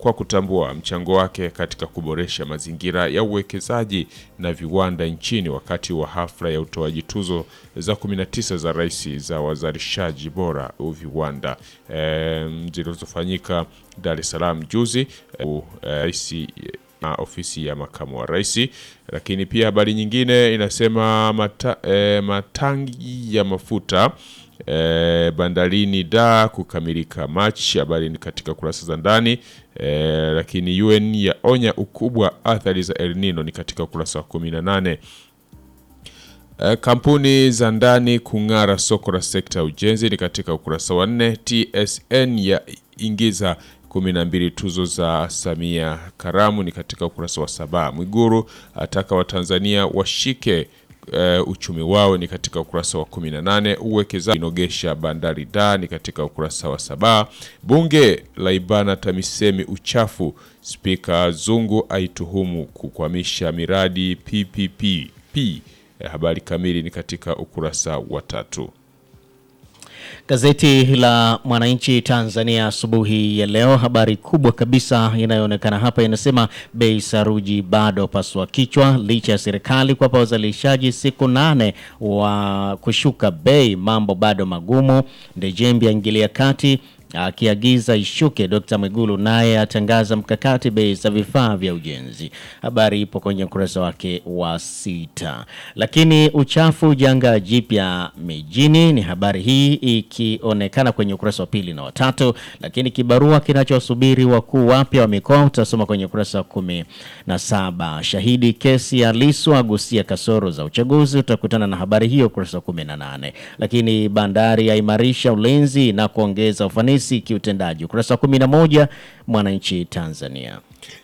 kwa kutambua mchango wake katika kuboresha mazingira ya uwekezaji na viwanda nchini wakati wa hafla ya utoaji tuzo za 19 za rais za wazalishaji bora viwanda e, zilizofanyika Dar es Salaam juzi e, rais na ofisi ya makamu wa rais. Lakini pia habari nyingine inasema mata, e, matangi ya mafuta e, bandarini da kukamilika Machi. Habari ni katika kurasa za ndani e, lakini UN yaonya ukubwa athari za El Nino ni katika ukurasa wa 18. E, kampuni za ndani kung'ara soko la sekta ya ujenzi ni katika ukurasa wa 4. TSN ya ingiza 12 tuzo za Samia Karamu ni katika ukurasa wa saba. Mwiguru ataka Watanzania washike uh, uchumi wao ni katika ukurasa wa 18. Uwekezaji inogesha bandari da ni katika ukurasa wa saba. Bunge la ibana TAMISEMI uchafu, Spika Zungu aituhumu kukwamisha miradi PPP. Habari kamili ni katika ukurasa wa tatu. Gazeti la Mwananchi Tanzania asubuhi ya leo, habari kubwa kabisa inayoonekana hapa inasema bei saruji bado pasua kichwa, licha ya serikali kuwapa wazalishaji siku nane wa kushuka bei, mambo bado magumu. Ndejembi aingilia kati akiagiza ishuke. Dr. Mwigulu naye atangaza mkakati bei za vifaa vya ujenzi. Habari ipo kwenye ukurasa wake wa sita. Lakini uchafu janga jipya mijini ni habari hii ikionekana kwenye ukurasa wa pili na watatu. Lakini kibarua kinachosubiri wakuu wapya wa mikoa utasoma kwenye ukurasa wa kumi na saba. Shahidi kesi ya Lissu agusia kasoro za uchaguzi, utakutana na habari hiyo ukurasa wa kumi na nane. Lakini bandari yaimarisha ulinzi na kuongeza ufanisi kiutendaji ukurasa wa 11 Mwananchi Tanzania.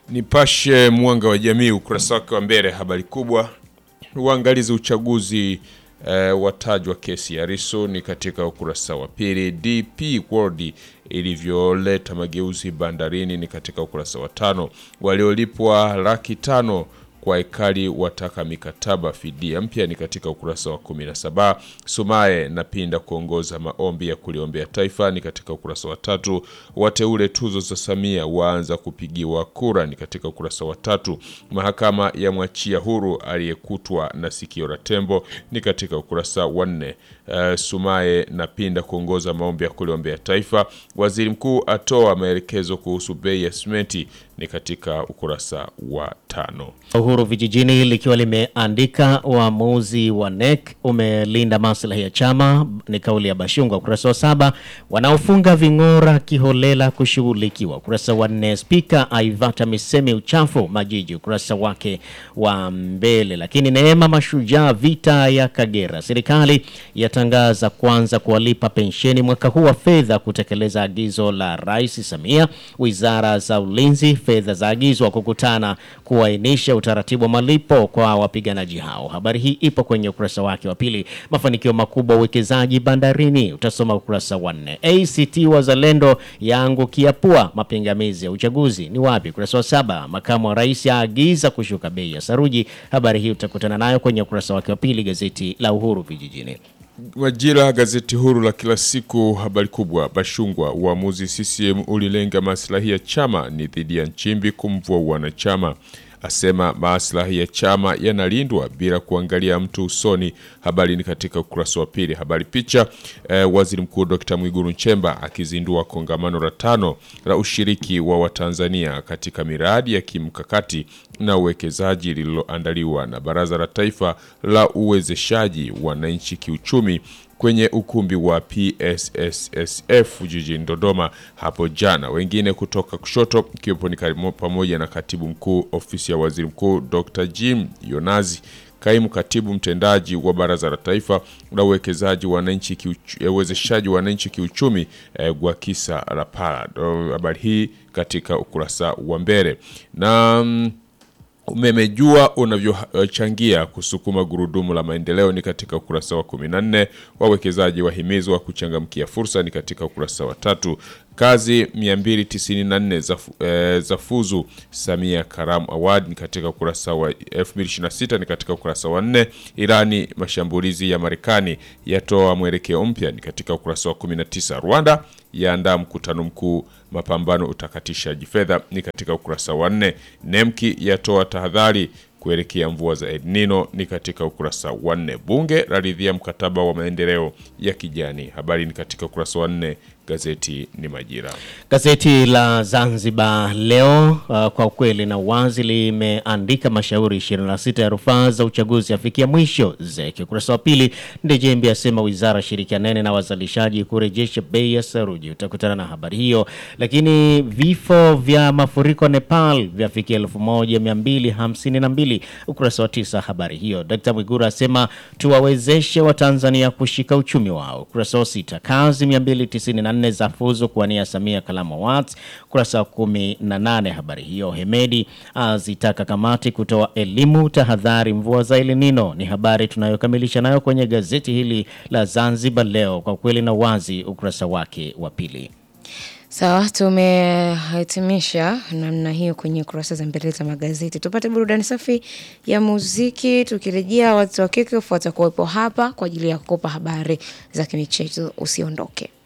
Nipashe Mwanga wa Jamii ukurasa wake wa mbele, habari kubwa, uangalizi uchaguzi eh, watajwa kesi ya Lissu ni katika ukurasa wa pili. DP World ilivyoleta mageuzi bandarini ni katika ukurasa wa tano. Waliolipwa laki tano kwa ekari wataka mikataba fidia mpya ni katika ukurasa wa 17. Sumaye na Pinda kuongoza maombi ya kuliombea taifa ni katika ukurasa wa tatu. Wateule tuzo za Samia waanza kupigiwa kura ni katika ukurasa wa tatu. Mahakama ya mwachia huru aliyekutwa na sikio la tembo ni katika ukurasa wa nne. Uh, Sumaye na Pinda kuongoza maombi ya kuliombea taifa. Waziri mkuu atoa maelekezo kuhusu bei ya simenti ni katika ukurasa wa tano. Uhuru Vijijini likiwa limeandika uamuzi wa NEC umelinda maslahi ya chama, ni kauli ya Bashungwa. Ukurasa wa saba, wanaofunga ving'ora kiholela kushughulikiwa. Ukurasa wa nne, spika aivata misemi uchafu Majiji, ukurasa wake wa mbele. Lakini Neema Mashujaa, vita ya Kagera, serikali yatangaza kuanza kuwalipa pensheni mwaka huu wa fedha kutekeleza agizo la Rais Samia. Wizara za ulinzi fedha zaagizwa kukutana kuainisha utaratibu wa malipo kwa wapiganaji hao. Habari hii ipo kwenye ukurasa wake wa pili. Mafanikio makubwa uwekezaji bandarini, utasoma ukurasa wa nne. ACT Wazalendo yaangukia pua mapingamizi ya uchaguzi ni wapi? Ukurasa wa saba. Makamu wa rais aagiza kushuka bei ya saruji. Habari hii utakutana nayo kwenye ukurasa wake wa pili, gazeti la Uhuru Vijijini. Majira, gazeti huru la kila siku, habari kubwa. Bashungwa, uamuzi CCM ulilenga maslahi ya chama, ni dhidi ya Nchimbi kumvua wanachama, asema maslahi ya chama yanalindwa bila kuangalia mtu usoni. Habari ni katika ukurasa wa pili. Habari picha, eh, waziri mkuu Dr. Mwigulu Nchemba akizindua kongamano la tano la ushiriki wa Watanzania katika miradi ya kimkakati na uwekezaji lililoandaliwa na Baraza la Taifa la Uwezeshaji Wananchi Kiuchumi kwenye ukumbi wa PSSSF jijini Dodoma hapo jana. Wengine kutoka kushoto ikiwepo ni pamoja na katibu mkuu ofisi ya waziri mkuu Dr. Jim Yonazi, kaimu katibu mtendaji wa Baraza la Taifa la Uwekezaji Wananchi Uwezeshaji Wananchi Kiuchumi eh, Gwakisa Lapala. Habari hii katika ukurasa wa mbele na mm, umemejua unavyochangia kusukuma gurudumu la maendeleo ni katika ukurasa wa 14. Wawekezaji wahimizwa kuchangamkia fursa ni katika ukurasa wa tatu. Kazi 294 za, eh, za fuzu Samia Karamu Award ni katika ukurasa wa 2026 ni katika ukurasa wa 4. Irani, mashambulizi ya Marekani yatoa mwelekeo mpya ni katika ukurasa wa 19. Rwanda yaandaa mkutano mkuu mapambano utakatishaji fedha ni katika ukurasa wa 4. Nemki yatoa tahadhari kuelekea mvua za El Nino ni katika ukurasa wa nne. Bunge laridhia mkataba wa maendeleo ya kijani, habari ni katika ukurasa wa nne. Gazeti ni Majira. Gazeti la Zanzibar Leo uh, kwa ukweli na uwazi limeandika mashauri 26 ya rufaa za uchaguzi afikia mwisho zeke. Ukurasa wa pili, Ndejembi asema wizara shirikianene na wazalishaji kurejesha bei ya saruji. Utakutana na habari hiyo. Lakini vifo vya mafuriko Nepal vyafikia 1252 ukurasa wa tisa, habari hiyo. Dkt. Mwiguru asema tuwawezeshe Watanzania kushika uchumi wao. Ukurasa wa sita, kazi 294 za fuzu kuwania Samia Kalamu Awards. Ukurasa wa 18, habari hiyo. Hemedi azitaka kamati kutoa elimu tahadhari mvua za El Nino. Ni habari tunayokamilisha nayo kwenye gazeti hili la Zanzibar Leo, kwa kweli na wazi, ukurasa wake wa pili. Sawa, tumehitimisha namna hiyo kwenye kurasa za mbele za magazeti. Tupate burudani safi ya muziki. Tukirejea, watu wa Kickoff watakuwepo hapa kwa ajili ya kukopa habari za kimichezo. Usiondoke.